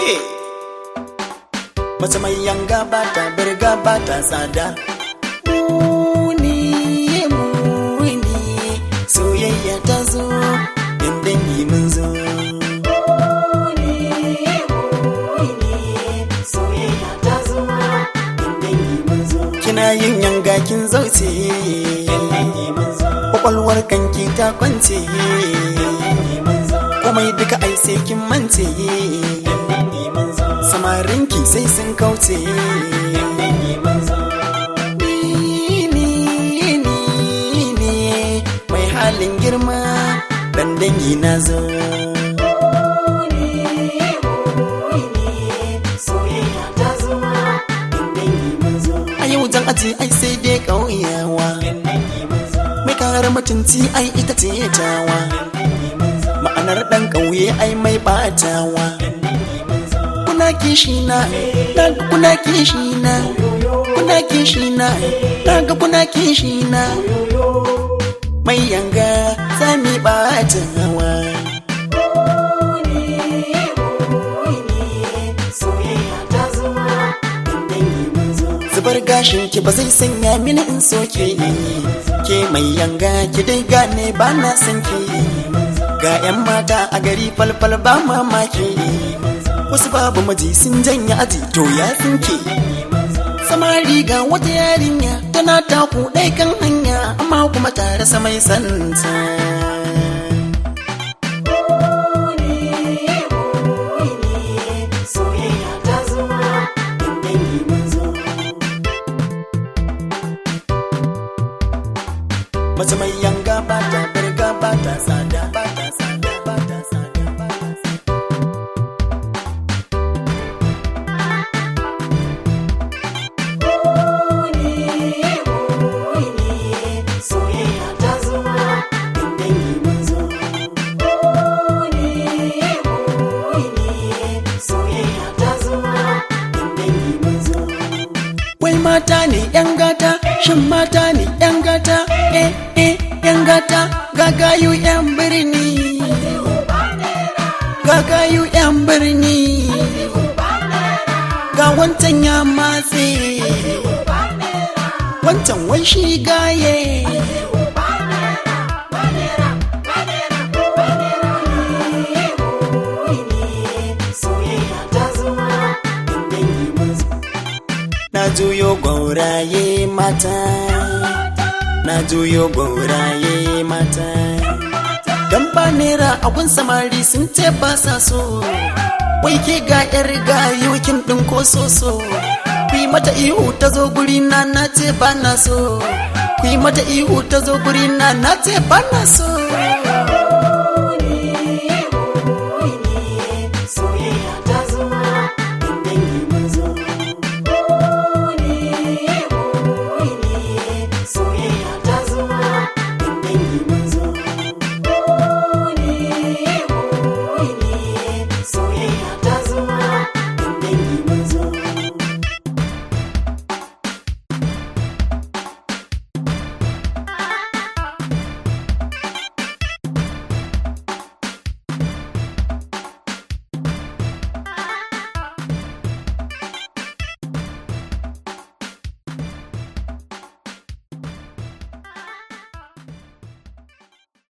Mace mai yanga ba ta birga ba ta tsada. Muni, muni, soyayya ta zo, in dangi mun zo. Kina yin yanga kin zauce, kwakwalwar kanki ta kwance. Komai duka ai sai kin mance. Samarinki sai sun kauce. Ni, ni, ni ne mai halin girma, dan dangi na zo. A yau jan aji ai sai dai ƙauyawa. Mai kare mutunci ai ita ce tawa. Ma'anar ɗan ƙauye ai mai ɓatawa. Kuna kishi na, daga kuna kishi na, kuna kishi na, daga kuna kishi na. Mai yanga sami ɓatawa. zubar gashin ki ba zai sanya mini in soke ke mai yanga ki dai gane ba na san ki ga yan mata a gari falfal ba mamaki wasu babu maji sun janya aji to ya tsinke samari ga wata yarinya tana taku ɗai kan hanya amma kuma tare sa mai santa Mace mai yanga ba ta birga ba ta tsada ba ta tsada ba ta tsada ba ta tsada. Wai mata ne ‘yan gata, shin mata ne ‘yan gata, eh eh ‘yan gata, gagayu ‘yan birni. Gagayu ‘yan birni. Ga wancan ya matse. Wancan wai shi gaye. Na juyo gwauraye mata, na juyo gwauraye mata. Dan ba nera abun samari sun ce ba sa so, wai ke ga yar gayu kin ɗin ko soso. Ku yi mata ihu ta zo guri na na ce ba na so, ku yi mata ihu ta zo guri na na ce ba na so.